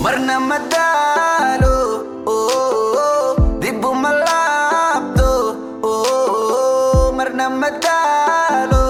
marna ma daalo dib uma laabto marna ma daalo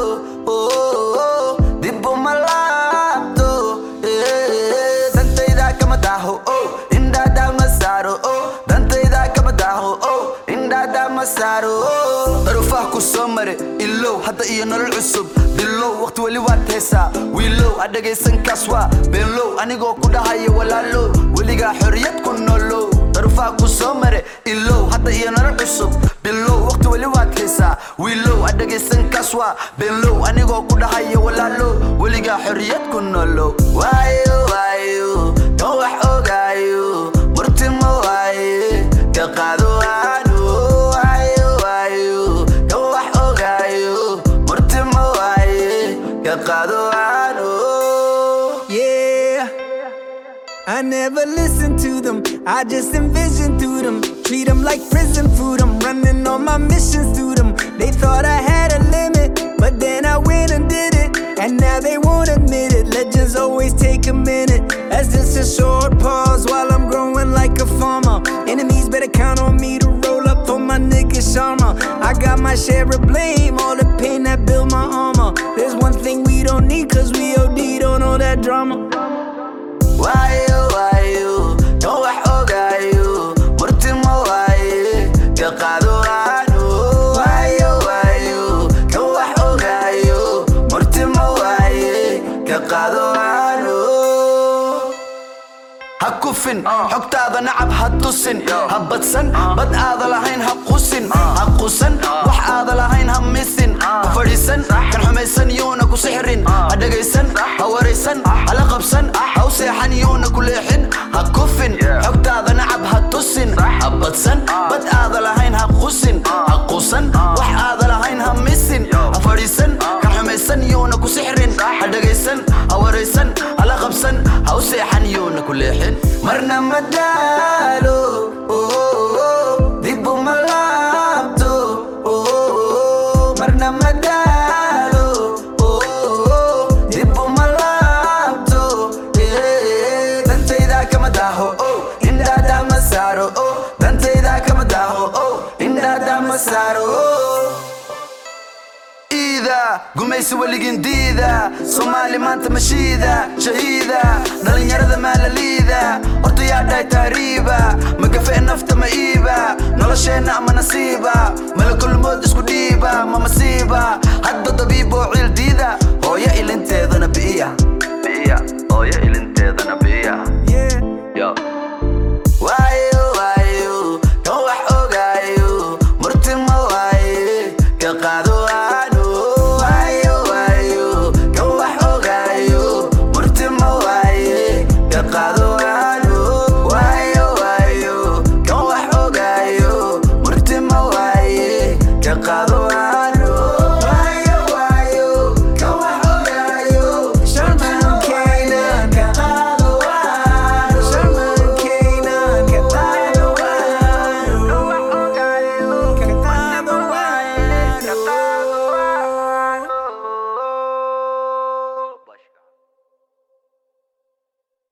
dib uma laabto dantayda kama daaho indhaada ma saaro dantayda kama daaho indhaada ma saaro daruufaha ku soo mare ilow hadda iyo nolol cusub bilow waqti weli waad heesaa wiilow ha dhagaysan kaas waa beenlow anigoo ku dhahaya walaalow weligaa xorriyad ku nolow daruufaha ku soo mare ilow hadda iyo nolol cusub bilow waqti weli waad heesaa wiilow ha dhagaysan kaas waa beenlow anigoo ku dhahaya walaalow weligaa xorriyad ku nolow waayo waayo kan wax ogaayo murtimo waaye ka qaado aanu waayo waayo kan wax ogaayo murtimo waaye ka qaado aanu Yeah. I never listen to them, I just envision through them. Treat them like prison food, I'm running all my missions through them. They thought I had a limit, but then I went and did it. And now they won't admit it. Legends always take a minute. That's just a short pause while I'm growing like a farmer. Enemies better count on me to roll up for my nigga Sharma. I got my share of blame, all the pain that built my armor. There's one thing we don't need, cause we OD don't know that drama. waayo waayo kan wax ogaayo murtimo waaye ka qaado aanu waayo waayo kan wax ogaayo murtimo waaye ka qaado aanu ha kufin xogtaada nacab ha tusin ha badsan bad aada lahayn ha qusin ha qusan wax aada lahayn ha misin ha fadhiisan kan xumaysan yuuna ku sixrin ha dhagaysan ha waraysan hala qabsan ha u seexan yuuna ku leexin ha kufin xogtaada nacab ha tusin ha badsan bad aada lahayn ha qusin ha qusan wax aada lahayn ha misin ha fadhiisan kan xumaysan yuuna ku sixrin ha dhagaysan ha waraysan hala qabsan ha u seexan yuuna ku leexin marna ma daalo dib uma laabto marna ma daalo dib uma laabto dantayda kama daaho indhaada ma saaro dantayda kama daaho indhaada ma saaro iida gumaysi weligin diida soomaali maanta mashiida shahiida dhallinyarada maalaliida horta yaa dhahay taariiba magafe nafta ma iiba nolosheenna ama nasiiba malakulmood isku dhiiba ma masiiba hadda dabiib oo ciil diida hooyo ilin